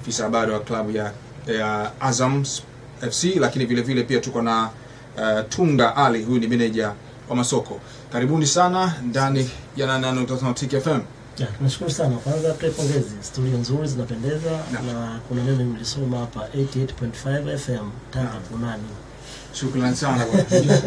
afisa habari wa klabu ya, ya Azam FC, lakini vile vile pia tuko na uh, Tunga Ali, huyu ni meneja wa masoko. Karibuni sana ndani ya 88.5 Tiki FM. Ya, tunashukuru sana. Kwanza tuwe pongezi, studio nzuri zinapendeza Naam. na kuna neno nilisoma hapa 88.5 FM Tanga Naam. Kunani. Shukrani sana bwana.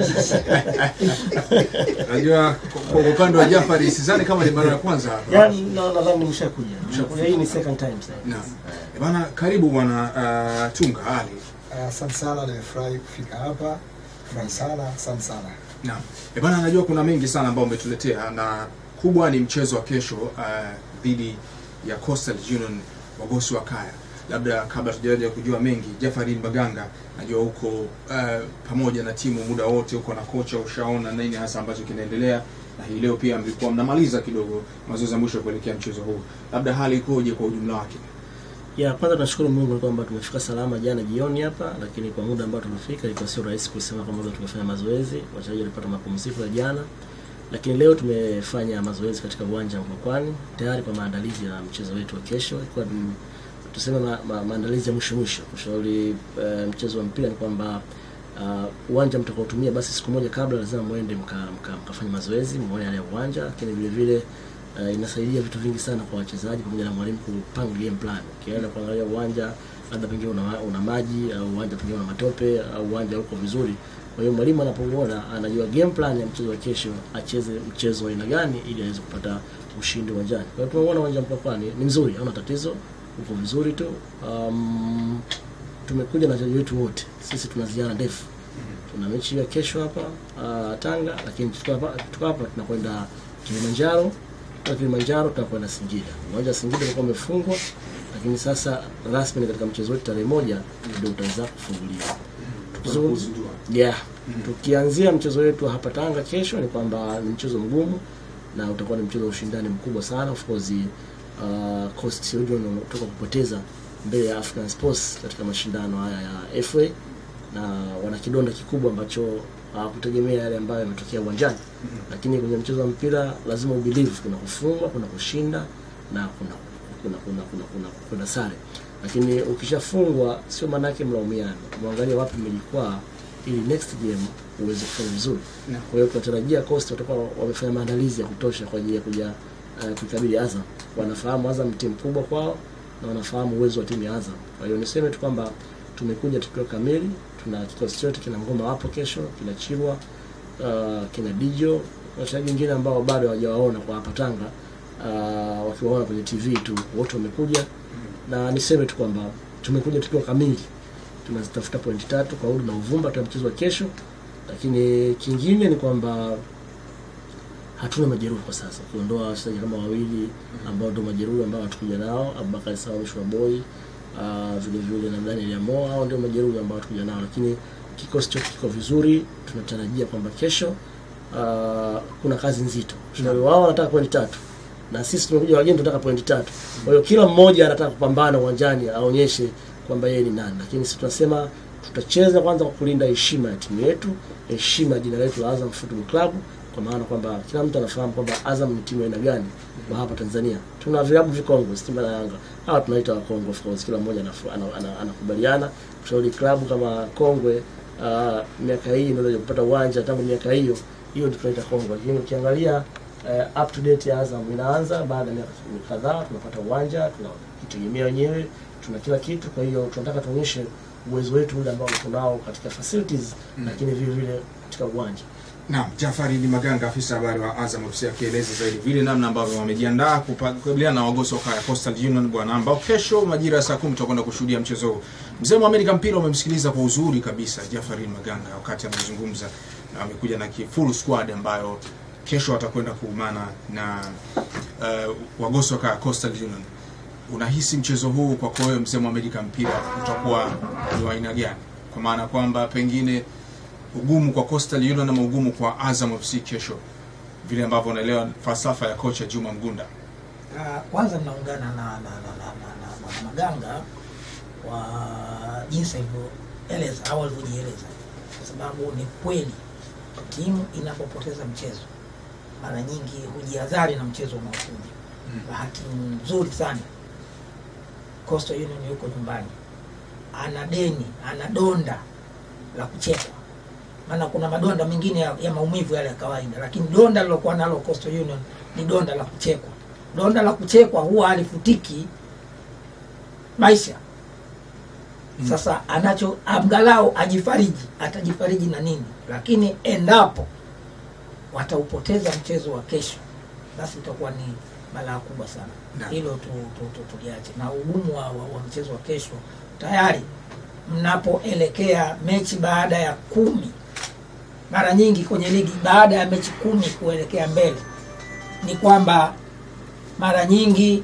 Najua kwa kwa upande wa Jafari sidhani kama ni mara ya kwanza hapa. Ya, na nadhani nimeshakuja. Nimeshakuja. Hii ni second time sasa. Naam. Eh, Bwana karibu bwana uh, Tunga Ali. Asante sana, nimefurahi kufika hapa. Furahi sana, asante sana. Naam. Eh, bwana najua kuna mengi sana ambayo umetuletea na kubwa ni mchezo wa kesho uh, dhidi ya Coastal Union wagosi wa Kaya. Labda kabla tujaja kujua mengi, Jafari Maganga najua huko uh, pamoja na timu muda wote huko na kocha, ushaona nini hasa ambacho kinaendelea, na hii leo pia mlikuwa mnamaliza kidogo mazoezi ya mwisho kuelekea mchezo huu, labda hali ikoje kwa ujumla wake? Ya, kwanza tunashukuru Mungu kwamba tumefika salama jana jioni hapa, lakini kwa muda ambao tumefika ilikuwa sio rahisi kusema kwamba leo tumefanya mazoezi. Wachezaji walipata mapumziko ya jana, lakini leo tumefanya mazoezi katika uwanja wa Mkwakwani tayari kwa maandalizi ya mchezo wetu wa kesho. Ilikuwa ni tuseme ma, ma, maandalizi ya mwisho mwisho. Kushauri uh, mchezo wa mpira ni kwamba uh, uwanja mtakaotumia basi siku moja kabla lazima mwende mkafanya mka, mka mkafanye mazoezi muone yale ya uwanja, lakini vile vile uh, inasaidia vitu vingi sana kwa wachezaji pamoja na mwalimu kupanga game plan. Ukienda kuangalia uwanja labda pengine una, una maji au uwanja pengine una matope au uwanja uko vizuri. Kwa hiyo mwalimu anapoona anajua game plan ya mchezo wa kesho, acheze mchezo wa aina gani ili aweze kupata ushindi uwanjani. Kwa hiyo tumeona uwanja wa Mkwakwani ni mzuri, hauna tatizo, uko vizuri tu. Um, tumekuja na wachezaji wetu wote, sisi tuna ziara ndefu tuna mechi ya kesho hapa uh, Tanga, lakini tuko hapa tuko hapa tunakwenda Kilimanjaro na Kilimanjaro tunakwenda Singida. Uwanja wa Singida ulikuwa umefungwa, lakini sasa rasmi katika mchezo wetu tarehe moja ndio utaanza kufunguliwa. Tukizungumza yeah. Tukianzia mchezo wetu wa hapa Tanga kesho ni kwamba ni mchezo mgumu na utakuwa ni mchezo wa ushindani mkubwa sana. Of course uh, Coast Union wanatoka kupoteza mbele ya African Sports katika mashindano haya ya FA na wana kidonda kikubwa ambacho hawakutegemea yale ambayo yametokea uwanjani. Lakini kwenye mchezo wa mpira lazima ubelieve, kuna kufungwa, kuna kushinda na kuna kuna kuna kuna kuna, kuna sare. Lakini ukishafungwa sio maana yake mlaumiana, mwangalie wapi mmejikwaa ili next game uweze kufanya vizuri. Naam. Kwa hiyo tunatarajia Coast watakuwa wamefanya maandalizi ya kutosha kwa ajili ya kuja uh, kuikabili Azam. Wanafahamu Azam ni timu kubwa kwao na wanafahamu uwezo wa timu ya Azam. Kwa hiyo niseme tu kwamba tumekuja tukiwa kamili, tuna kikosi chote, kina Ngoma wapo kesho, kina Chirwa, uh, kina Dijo, na wachezaji wengine ambao bado hawajawaona kwa hapa Tanga, uh, wakiwaona kwenye TV tu, wote wamekuja na niseme tu kwamba tumekuja tukiwa kamili, tunazitafuta pointi tatu kwa Udi na Uvumba tuna mchezo wa kesho, lakini kingine ni kwamba hatuna majeruhi kwa sasa, kuondoa wachezaji kama wawili ambao ndio majeruhi ambao hatukuja nao, Abubakar Sawa Mshwa Boy uh, vile vile na Daniel Yamo, hao ndio majeruhi ambao hatukuja nao, lakini kikosi chote kiko vizuri. Tunatarajia kwamba kesho uh, kuna kazi nzito. Kwa hiyo wao wanataka pointi tatu na sisi tumekuja wageni tunataka pointi tatu. Kwa hiyo kila mmoja anataka kupambana uwanjani aonyeshe kwamba yeye ni nani, lakini sisi tunasema tutacheza kwanza kwa kulinda heshima ya timu yetu, heshima ya jina letu la Azam Football Club, kwa maana kwamba kila mtu anafahamu kwamba Azam ni timu ya aina gani kwa hapa Tanzania. Tuna vilabu vikongwe, Simba na Yanga, hawa tunaita wakongwe, of course, kila mmoja anafu- ana- ana- anakubaliana kushauri klabu kama Kongwe uh, miaka hii ndio kupata uwanja tangu miaka hiyo hiyo ndio tunaita Kongwe, lakini ukiangalia uh, up to date ya Azam inaanza baada ya miaka kadhaa, tunapata uwanja, tunajitegemea wenyewe, tuna kila kitu. Kwa hiyo tunataka tuonyeshe uwezo wetu ule ambao tunao katika facilities, lakini vile vile katika uwanja. Naam, Jafari ni Maganga, afisa habari wa Azam FC akieleza zaidi vile namna ambavyo wamejiandaa kupa- kukabiliana na wagosi wa Kaya Coastal Union bwana, ambao kesho majira ya saa kumi tutakwenda kushuhudia mchezo huu. Mzee wa Amerika mpira umemsikiliza kwa uzuri kabisa Jafari Maganga wakati anazungumza, na amekuja na ki- full squad ambayo kesho watakwenda kuumana na uh, wagosi wa Kaya Coastal Union. Unahisi mchezo huu kwako wewe mzee wa Amerika mpira utakuwa ni wa aina gani? Kwa maana kwamba pengine ugumu kwa Coastal Union ama ugumu kwa Azam FC kesho, vile ambavyo unaelewa falsafa ya kocha Juma Mgunda. Ah, kwanza mnaungana na, na, na, na, na, na, na Maganga wa jinsi alivyoeleza au alivyojieleza, kwa sababu ni kweli timu inapopoteza mchezo mara nyingi hujihadhari na mchezo unaokuja. Bahati nzuri sana Coastal Union yuko nyumbani, ana deni, ana donda la kuchekwa. Maana kuna madonda mengine ya, ya maumivu yale ya kawaida, lakini donda lilokuwa nalo Coastal Union ni donda la kuchekwa. Donda la kuchekwa huwa halifutiki maisha. Sasa anacho angalau ajifariji, atajifariji na nini? Lakini endapo wataupoteza mchezo wa kesho, basi itakuwa ni balaa kubwa sana. Naam. Hilo tu, tu, tu, tuliache na ugumu wa, wa, wa mchezo wa kesho. Tayari mnapoelekea mechi baada ya kumi, mara nyingi kwenye ligi baada ya mechi kumi kuelekea mbele, ni kwamba mara nyingi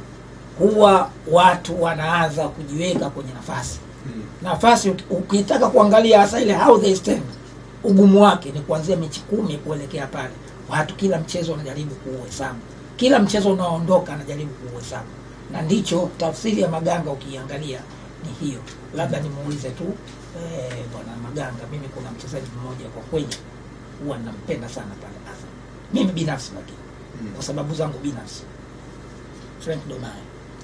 huwa watu wanaanza kujiweka kwenye nafasi nafasi uki- ukitaka kuangalia hasa ile how they stand ugumu wake ni kuanzia mechi kumi kuelekea pale watu kila mchezo wanajaribu kuuhesabu kila mchezo unaoondoka anajaribu kuuhesabu na ndicho tafsiri ya maganga ukiangalia ni hiyo labda nimuulize tu eh, bwana maganga mimi kuna mchezaji mmoja kwa kweli huwa nampenda sana pale Azam mimi binafsi lakini kwa sababu zangu binafsi Frank Domayo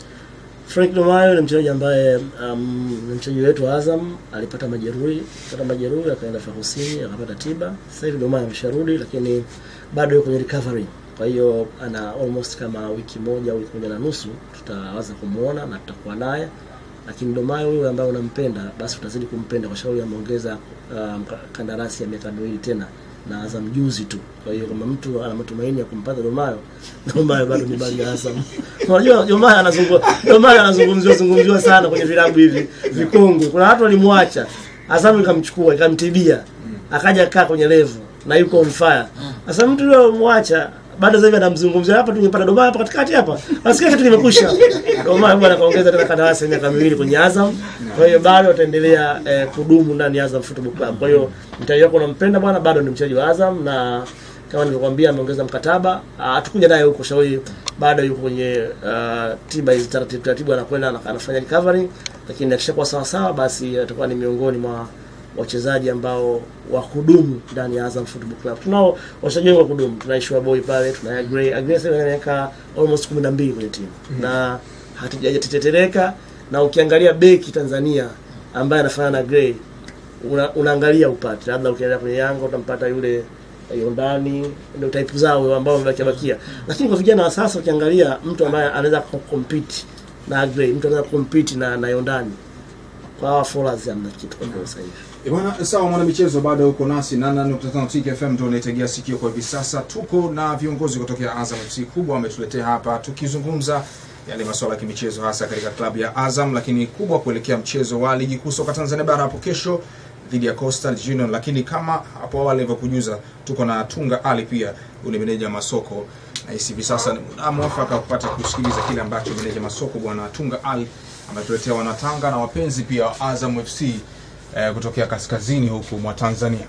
Frank Domayo ni mchezaji ambaye um, ni mchezaji wetu wa Azam, alipata majeruhi, alipata majeruhi akaenda Afrika Kusini akapata tiba. Sasa hivi Domayo amesharudi, lakini bado yuko kwenye recovery. Kwa hiyo ana almost kama wiki moja au wiki moja na nusu tutaweza kumuona na tutakuwa naye. Lakini Domayo huyu ambaye unampenda, basi utazidi kumpenda kwa sababu ameongeza um, kandarasi ya miaka miwili tena na Azam juzi tu. Kwa hiyo kama mtu ana matumaini ya kumpata Domayo, Domayo bado ni bali ya Azam. Unajua Domayo anazungumzwa Domayo anazungumziwa zungumziwa sana kwenye vilabu hivi vikongwe. Kuna watu walimwacha Azam ikamchukua ikamtibia, akaja kaa kwenye level na yuko on fire. Sasa mtu yule mwacha bado sasa hivi anamzungumzia hapa, tungepata Domayo hapa katikati hapa, nasikia kitu kimekusha. Domayo bwana kaongeza tena kandarasi ya miaka miwili kwenye Azam, kwa hiyo bado ataendelea eh, kudumu ndani ya Azam Football Club. Kwa hiyo mtaji wako unampenda bwana, bado ni mchezaji wa Azam na kama nilivyokuambia ameongeza mkataba. Ah, Hatukuja naye huko shauri, bado yuko kwenye uh, tiba hizi taratibu taratibu, anakwenda ana- anafanya recovery, lakini akishakuwa sawa sawa, basi atakuwa ni miongoni mwa wachezaji ambao wa kudumu ndani ya Azam Football Club. Tunao wachezaji wengi wa kudumu, tuna Ishua Boy pale, tuna Agrey. Agrey sasa ana miaka almost 12 kwenye timu na hatujatetereka, na ukiangalia beki Tanzania ambaye anafanana na Agrey una, unaangalia upate labda ukienda kwenye Yanga utampata yule Yondani, ndio type zao ambao wamebakia bakia, lakini kwa vijana wa sasa ukiangalia mtu ambaye anaweza compete na Agrey, mtu anaweza compete na na Yondani kwa hawa Followers hamna kitu kwa kweli sasa hivi. Eh, Bwana sawa, mwana michezo bado uko nasi na 8.5 Tiki FM ndio unaitegea sikio kwa hivi sasa. Tuko na viongozi kutokea Azam FC kubwa wametuletea hapa tukizungumza yale masuala ya kimichezo hasa katika klabu ya Azam, lakini kubwa kuelekea mchezo wa ligi kuu soka Tanzania bara hapo kesho dhidi ya Coastal Union. Lakini kama hapo awali nilivyokujuza, tuko na Tunga Ali pia, huyu ni meneja masoko na hisi hivi sasa ni muda mwafaka kupata kusikiliza kile ambacho meneja masoko bwana Tunga Ali ametuletea wanatanga na wapenzi pia wa Azam FC eh, kutokea kaskazini huku mwa Tanzania.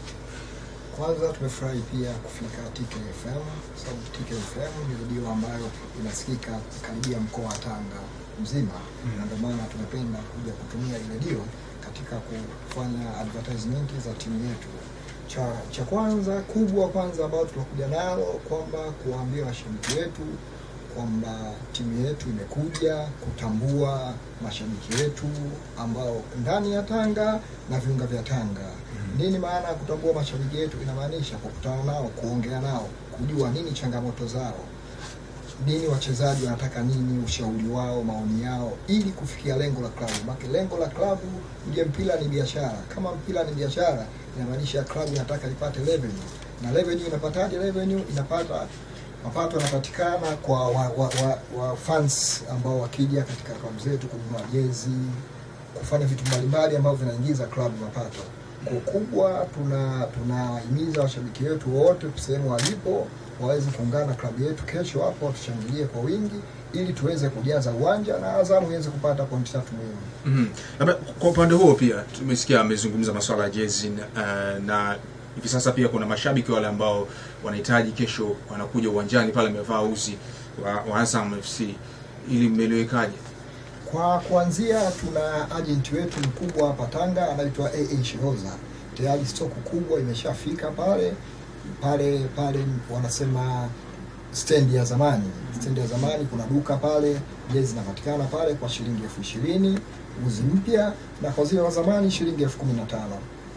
Kwanza tumefurahi pia kufika TKFM kwa sababu TKFM ni redio ambayo inasikika karibia mkoa wa Tanga mzima, na ndio maana tumependa kuja kutumia hii redio katika kufanya advertisement za timu yetu. Cha, cha kwanza kubwa kwanza ambayo tunakuja nalo kwamba kuwaambia washabiki wetu kwamba timu yetu imekuja kutambua mashabiki wetu ambao ndani ya Tanga na viunga vya Tanga. Nini maana ya kutambua mashabiki wetu? Inamaanisha kukutana nao, kuongea nao, kujua nini changamoto zao, nini wachezaji wanataka nini, ushauri wao, maoni yao, ili kufikia lengo la klabu. Maana lengo la klabu, uje mpira ni biashara. Kama mpira ni biashara, inamaanisha klabu inataka ipate revenue, na revenue inapataje? Revenue inapata mapato yanapatikana kwa wa, wa, wa, wa fans ambao wakija katika klabu zetu kununua jezi, kufanya vitu mbalimbali ambavyo vinaingiza klabu mapato. Kwa kubwa tuna tunahimiza washabiki wetu wote sehemu walipo waweze kuungana na klabu yetu kesho hapo, tushangilie kwa wingi ili tuweze kujaza uwanja na Azamu iweze kupata pointi tatu muhimu. Mhm. Labda kwa upande huo pia tumesikia amezungumza masuala ya jezi na, uh, na hivi sasa pia kuna mashabiki wale ambao wanahitaji kesho wanakuja uwanjani pale amevaa uzi wa, wa Azam FC ili mmeliwekaje? Kwa kuanzia, tuna ajenti wetu mkubwa hapa Tanga anaitwa AA Shiroza. Tayari stoku kubwa imeshafika pale pale pale, wanasema stendi ya zamani. Stendi ya zamani kuna duka pale, jezi zinapatikana pale kwa shilingi elfu ishirini uzi mpya, na kwa zile wa zamani shilingi elfu kumi na tano.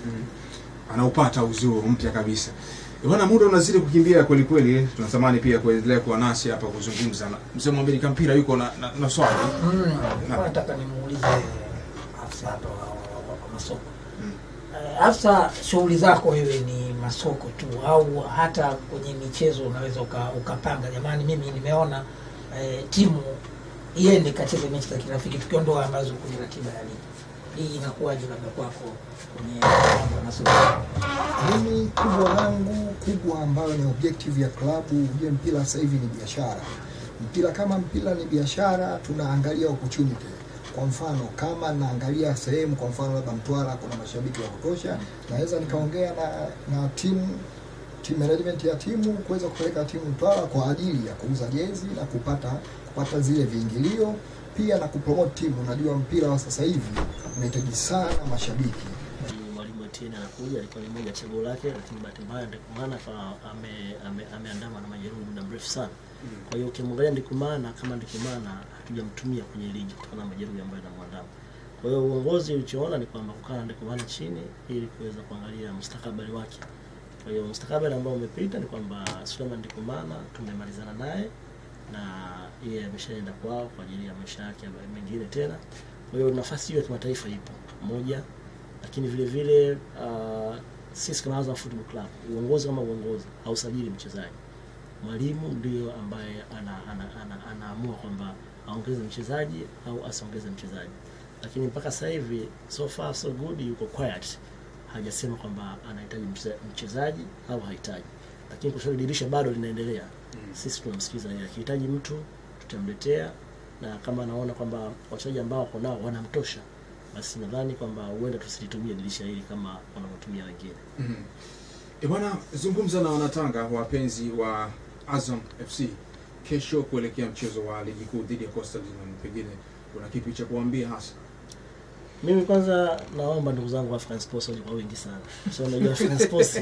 anaupata uzuri mpya kabisa bwana muda unazidi kukimbia kweli kweli tunatamani pia kuendelea kuwa nasi hapa kuzungumza na mzee mwambili mpira yuko na, na, na swali Mm, Na- nilikuwa nataka nimuulize afisa hapa wa, wa, wa, wa masoko Mm. Eh, afisa shughuli zako wewe ni masoko tu au hata kwenye michezo unaweza uka, ukapanga jamani mimi nimeona eh, timu iende kacheze mechi za kirafiki tukiondoa ambazo kwenye ratiba ya ligi hii inakuwaje labda kwako kwenye mambo ya masoko Mimi kubwa langu kubwa ambayo ni objective ya klabu, ujue mpira sasa hivi ni biashara. Mpira kama mpira ni biashara, tunaangalia opportunity. Kwa mfano kama naangalia sehemu, kwa mfano labda Mtwara kuna mashabiki wa kutosha, naweza nikaongea na, na timu team management ya timu kuweza kupeleka timu Mtwara kwa ajili ya kuuza jezi na kupata kupata zile viingilio pia na kupromote timu. Unajua mpira wa sasa hivi unahitaji sana mashabiki. mwalimu Etienne anakuja, alikuwa ni moja ya chaguo lake, lakini bahati mbaya Ndikumana akawa ame- ame- ameandamwa na majeruhi muda mrefu sana. Kwa hiyo ukimwangalia Ndikumana kama Ndikumana hatujamtumia kwenye ligi kutokana na majeruhi ambayo yanamwandama. Kwa hiyo uongozi ulichoona ni kwamba kukaa na Ndikumana chini ili kuweza kuangalia mustakabali wake. Kwa hiyo mustakabali ambao umepita ni kwamba Suleiman Ndikumana tumemalizana naye na yeye ameshaenda kwao kwa ajili ya maisha yake ambayo mengine tena. Kwa hiyo nafasi hiyo ya kimataifa ipo moja, lakini vile vile uh, sisi kama Azam Football Club, uongozi kama uongozi hausajili mchezaji. Mwalimu ndio ambaye ana, ana, ana, anaamua kwamba aongeze mchezaji au asiongeze mchezaji, lakini mpaka sasa hivi so far so good, yuko quiet, hajasema kwamba anahitaji mche- mchezaji au hahitaji, lakini kwa sababu dirisha bado linaendelea, sisi tunamsikiza yeye. Akihitaji mtu tutamletea, na kama anaona kwamba wachezaji ambao wako nao wanamtosha, basi nadhani kwamba huenda tusilitumie dirisha hili kama wanavyotumia wengine. Mhm. E bwana, zungumza na wanatanga wapenzi wa Azam FC kesho kuelekea mchezo wa ligi kuu dhidi ya Coastal Union. Pengine kuna kipi cha kuambia hasa? Mimi kwanza naomba ndugu zangu wa African Sports waje kwa wingi sana. So unajua African Sports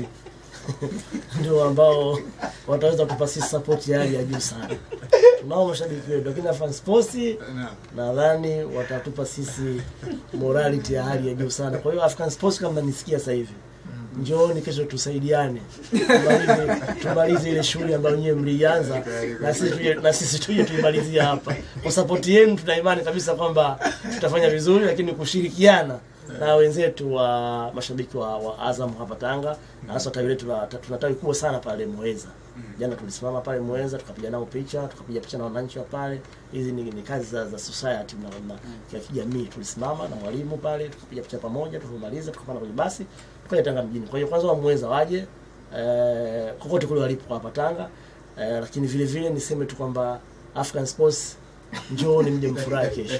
ndio ambao wataweza kutupa sisi support ya hali ya juu sana. Tunao mashabiki wetu, lakini African Sports Na, nadhani watatupa sisi morality ya hali ya juu sana. Kwa hiyo African Sports kama mnanisikia sasa hivi, njooni kesho tusaidiane, tumalize, tumalize ile shughuli ambayo nyewe mlianza na sisi tuje, na sisi tuje tuimalizie hapa. Kwa support yenu tuna imani kabisa kwamba tutafanya vizuri, lakini kushirikiana na wenzetu wa mashabiki wa, wa Azam hapa Tanga na hasa tawi letu la tuna tawi kubwa sana pale Muheza. Jana tulisimama pale Muheza tukapiga nao picha, tukapiga picha na wananchi wa pale. Hizi ni, ni kazi za, za society na, na ya kijamii. Tulisimama na mwalimu pale tukapiga picha pamoja, tulipomaliza tukapanda kwenye basi tukaja Tanga mjini. Kwa hiyo kwanza wa Muheza waje eh, kokote kule walipo hapa Tanga eh, lakini vile vile niseme tu kwamba African Sports njooni mje mfurahi kesho.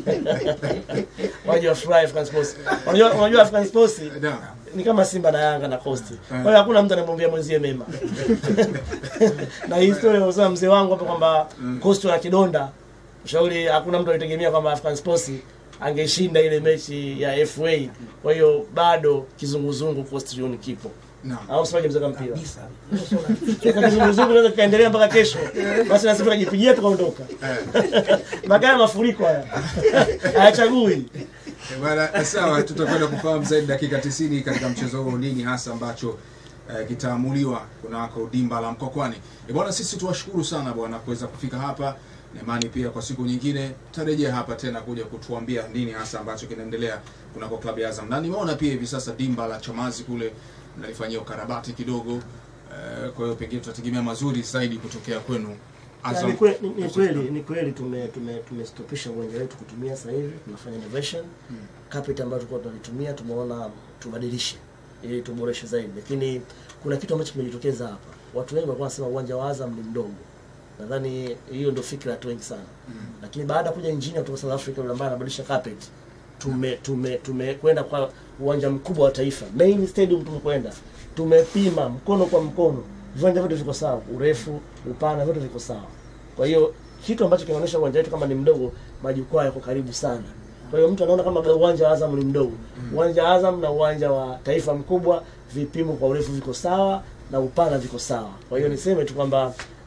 Waje wafurahi African Sports. Unajua unajua African Sports na, ni kama Simba na Yanga na Coast. Kwa hiyo hakuna mtu anamwambia mwenzie mema. na hii story unasema mzee wangu hapa kwamba Coast wana kidonda. Ushauri hakuna mtu alitegemea kwamba African Sports angeshinda ile mechi ya FA. Kwa hiyo bado kizunguzungu Coast Union kipo. na. Au sio mzee mpira? kabisa Hilo sio la- Sasa kizunguzungu naweza kaendelea mpaka kesho. Basi na sisi tukajipigia tukaondoka. Magari ya mafuriko haya. Hayachagui. E bwana, sawa, tutakwenda kufahamu zaidi dakika 90 katika mchezo huo nini hasa ambacho eh, kitaamuliwa kunako dimba la Mkokwani. E bwana, sisi tuwashukuru sana bwana kuweza kufika hapa na imani pia kwa siku nyingine tarejea hapa tena kuja kutuambia nini hasa ambacho kinaendelea kunako klabu ya Azam, na nimeona pia hivi sasa dimba la Chamazi kule mnalifanyia ukarabati kidogo eh, kwa hiyo pengine tutategemea mazuri zaidi kutokea kwenu Ya, Ni kwe- ni- ni kweli ni kweli tume tume tumestopisha uwanja wetu kutumia sasa hivi tunafanya innovation carpet ambayo tulikuwa tunalitumia tumeona tubadilishe ili tuboreshe zaidi lakini kuna kitu ambacho kimejitokeza hapa watu wengi walikuwa wanasema uwanja wa Azam ni mdogo nadhani hiyo ndio fikra ya watu wengi sana lakini baada ya kuja engineer kutoka South Africa yule ambaye anabadilisha carpet tume tume tumekwenda kwa uwanja mkubwa wa taifa main stadium tumekwenda tumepima mkono kwa mkono viwanja vyote viko sawa urefu upana vyote viko sawa kwa hiyo kitu ambacho kinaonyesha uwanja wetu kama ni mdogo majukwaa yako karibu sana kwa hiyo mtu anaona kama uwanja wa Azam ni mdogo uwanja wa Azam na uwanja wa taifa mkubwa vipimo kwa urefu viko sawa na upana viko sawa kwa hiyo niseme tu kwamba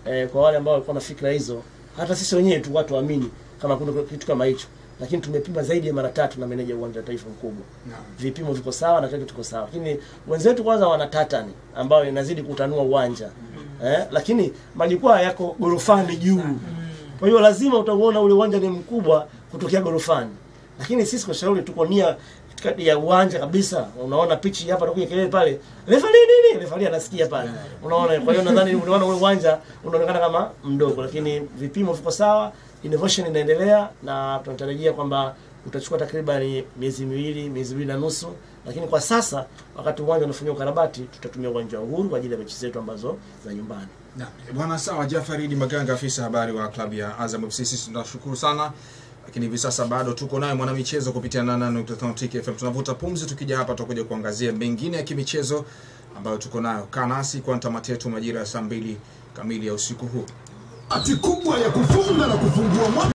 eh, kwa wale ambao walikuwa na fikra hizo, hata sisi wenyewe tu watu waamini kama kuna kitu kama hicho, lakini tumepima zaidi ya mara tatu na meneja wa uwanja wa taifa mkubwa Naam. vipimo viko sawa na kila kitu kiko sawa, lakini wenzetu kwanza wana tatani ambayo inazidi kutanua uwanja eh, lakini majukwaa yako gorofani juu, kwa hiyo lazima utauona ule uwanja ni mkubwa kutokea gorofani, lakini sisi kwa shauri tuko nia katikati ya uwanja kabisa, unaona pichi hapa nakuja kelele pale, refali nini, refali anasikia pale, unaona. Kwa hiyo nadhani unaona ule uwanja unaonekana kama mdogo, lakini vipimo viko sawa, innovation inaendelea na tunatarajia kwamba utachukua takriban miezi miwili miezi miwili na nusu, lakini kwa sasa wakati uwanja unafanyiwa ukarabati, tutatumia uwanja wa Uhuru kwa ajili ya mechi zetu ambazo za nyumbani. Naam. Bwana sawa, Jafari Idi Maganga, afisa habari wa klabu ya Azam FC, sisi tunashukuru sana, lakini hivi sasa bado tuko naye mwanamichezo kupitia 88.5 Tiki FM. Tunavuta pumzi, tukija hapa tutakuja kuangazia mengine ya kimichezo ambayo tuko nayo. Kaa nasi kwa tamati yetu majira ya saa mbili kamili ya usiku huu. Bahati kubwa ya kufunga na kufungua mwaka